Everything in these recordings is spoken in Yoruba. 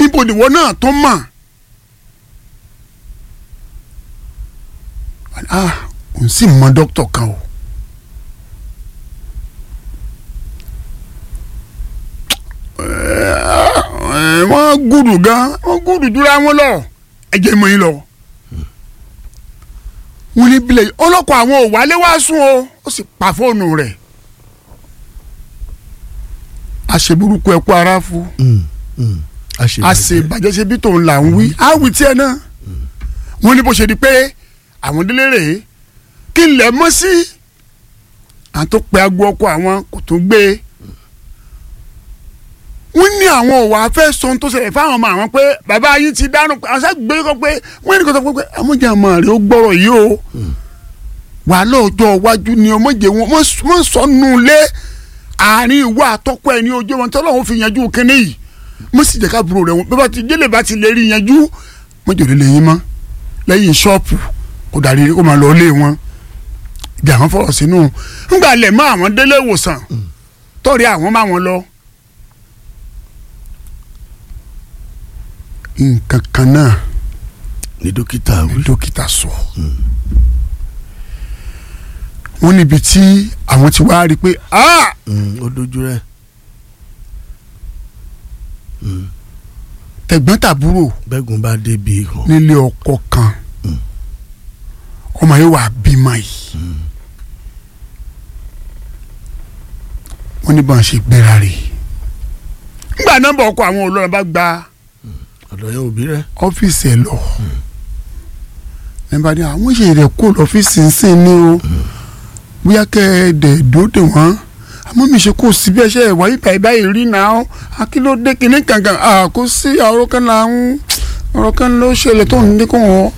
níbo nìwọ náà tó mọ̀ ah òun sì mọ dókítà kan o ẹ, wọ́n gùdù gan wọ́n gùdù dúró àwọn lọ ẹ̀jẹ̀ mọ̀ yín lọ wọ́n ní bílẹ̀ ọlọ́kọ̀ àwọn ò wálé wá sùn o ó sì pa fóònù rẹ̀ àṣeburúkú ẹ̀kú ara fún àṣebàjẹ́ ṣe bí tòun là ń wí àwì tiẹ̀ náà wọ́n ní bó ṣe di pé àwọn délé rèé kí n lẹ̀ mọ́ sí àwọn tó pe agbo ọkọ àwọn kò tó gbé e wọ́n ní àwọn òwò afẹ́ sọ tó ṣẹlẹ̀ fáwọn ọmọ àwọn pé bàbá yín ti dánú pé àwọn sáà gbé kọ́ pé wọ́n ní kó sọ pé amójà ọmọ rẹ̀ ó gbọ́rọ̀ yìí o wà lóòjọ́ iwájú ni ọmọdé wọn wọ́n sọnù lé àárín ìwọ àtọ́kọ ẹni ojú wọn tí ọlọ́run fi yanjú kínní yìí mo sì jẹ́ ká burú rẹ̀ wọn bí wọ́n ti délé bá ti lè rí yanjú wọ́n jòlè lẹ́yìn mọ́ lẹ́yìn ṣọ́ọ̀pù kó darí kó máa lọ lé wọn ibi àwọn fọ̀rọ̀ sínú ńgbà lẹ̀ mọ́ àwọn délé ìwòsàn tọ́rí àwọn máa wọn lọ. nǹkan kan náà ní dókítà ni wí. dókítà sọ wọ́n níbi tí àwọn ti wá rí i pé ah Mm, ó dojú rẹ̀. tẹ̀gbọ́n-tàbúrò bẹ́gun bá débi ihò. nílé ọkọ kan ọmọ yìí wà bímọ yìí wọ́n ní bọ́n ṣe gbéra rè ńgbà nọ́mbà ọkọ àwọn olórin bá gba ọ̀dọ̀ yẹn òbí rẹ̀. ọ́fíìsì ẹ̀ lọ nígbà tí àwọn ṣe rẹ̀ kó lọ́fíìsì ń sìn ní o bóyá kẹ́ ẹ dẹ̀ dóde wọ́n àmọ́ mi ṣe kó síbi ẹṣẹ́ ìwà ìgbà ìbá yìí rí náà akílódé kìíní kankan kó sí ọ̀rọ̀ kan là ń ọ̀rọ̀ kan ló ṣẹlẹ̀ tó ń dínkù wọn.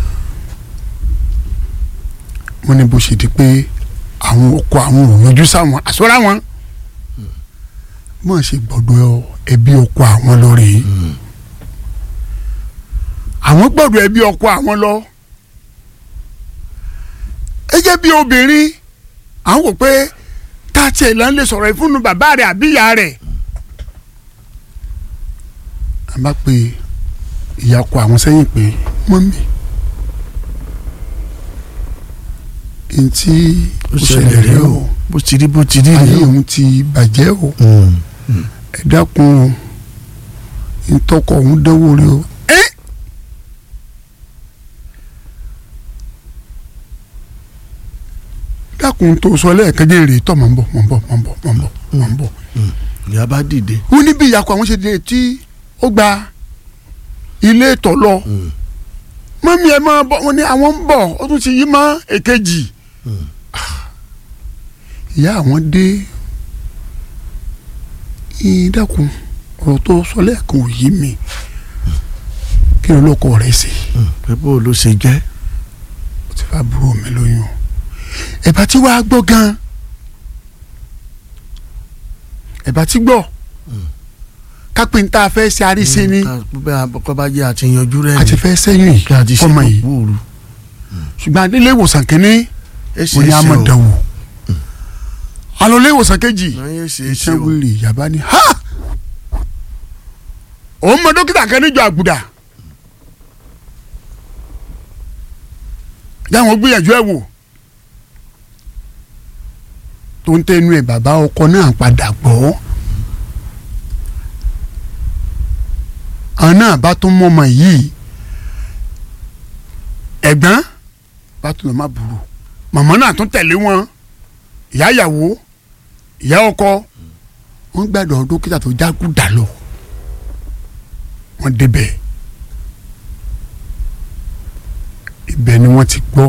wọ́n ní bó ṣe di pé àwọn ọkọ àwọn ò yọjú sáwọn àsọ́rá wọn mọ̀ ṣe gbọ́dọ̀ ẹbí ọkọ àwọn lọ rèé àwọn gbọ́dọ̀ ẹbí ọkọ àwọn lọ ẹ jẹ́ bí obìnrin àwọn wò pé tá a tiẹ̀ lọ́n lè sọ̀rọ̀ ìfúnnu bàbá rẹ̀ àbí ìyá rẹ̀ a bá pe ìyá ọkọ àwọn sẹ́yìn pé mọ́mì ntí ó ṣẹlẹ̀ rẹ̀ o bó ti rí bó ti rí ayé rèé o. òun ti bàjẹ́ o ẹ dákun o ntọ́kọ̀ òun dánwò rẹ̀ o. ẹ́ dákun tó sọ lẹ́ẹ̀kan jẹ́ èrè tọ́ mọ̀ ń bọ̀ mọ̀ ń bọ̀ mọ̀ ń bọ̀ mọ̀ ń bọ̀ mọ̀ ń bọ̀. ìyá bá dìde. wọ́n ní bí ìyàkọ̀ àwọn ṣe dé tí ó gba ilé ìtọ̀ lọ mọ́mí ẹ máa bọ̀ wọ́n ní àwọn ń bọ̀ ó tún ti yí mọ́ èkejì. ìyá àwọn dé "Ìn, dákun ọ̀rọ̀ tó sọ lẹ́ẹ̀kan ò yí mi kí ló lọ́kọ̀ rẹ̀ sí pé bó ló ṣe jẹ́. ó ti fà búrò mi lóyún ẹ̀bá tí wàá gbọ́ gan ẹ̀bá tí gbọ́ kápẹ́ńtà fẹ́ ṣe àríṣe ni bẹ́ẹ̀ akọ́ bá jẹ́ àti yanjú rẹ̀ àti fẹ́ sẹ́yìn yìí kí a ti ṣe fọmọ yìí kúrú. ṣùgbọ́n adélé ìwòsàn kínní ẹ ṣe mo ní é ṣe o. amọ̀dàwò alọ́lé ìwòsàn kejì ẹ ṣe é ṣe iṣẹ́ o. wíìrì yaba ni ha òun mọ dókítà kan níjọ àgùdà dáwọn gbìyànjú ẹ wò tó ń tẹnu ẹ bàbá ọkọ náà padà gbọ́ àwọn náà bá tún mọ ọmọ yìí ẹ̀gbọ́n bá tún lọ má burú màmá náà tún tẹ̀lé wọn ìyá ìyàwó ìyá ọkọ wọn gbàdọ̀ dókítà tó jágùdà lọ wọn débẹ̀ ibẹ̀ ni wọ́n ti gbọ́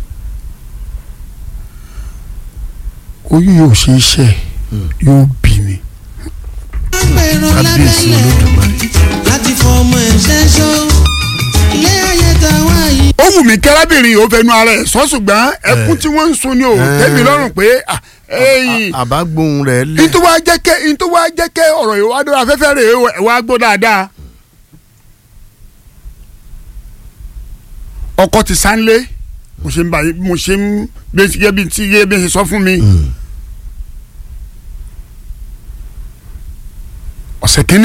oyún yóò ṣe iṣẹ́ yóò bí ni kábíyèsí olódùmarè. láti fọmọ ẹ̀ṣẹ́ ṣó ilé ayé ta wá yìí. ó wù mí kẹ́rábìnrin yìí ó fẹnu ara ẹ̀ sọ ṣùgbọ́n ẹkún tí wọ́n ń sun ni ò Eh. tẹ́mi lọ́rùn pé ah, ẹ̀yìn àbágbóhùn rẹ̀ lẹ̀. ntọ́ wa jẹ́ kẹ́ ntọ́ wa jẹ́ kẹ́ ọ̀rọ̀ yìí wá dọ́rọ̀ afẹ́fẹ́ rẹ̀ ẹ̀ wá gbọ́ dáadáa. ọkọ ti sánlé mo ṣe ń bá mo ṣe ń gbé bí tí yé bí ṣe sọ fún mi. ọ̀sẹ̀ kínní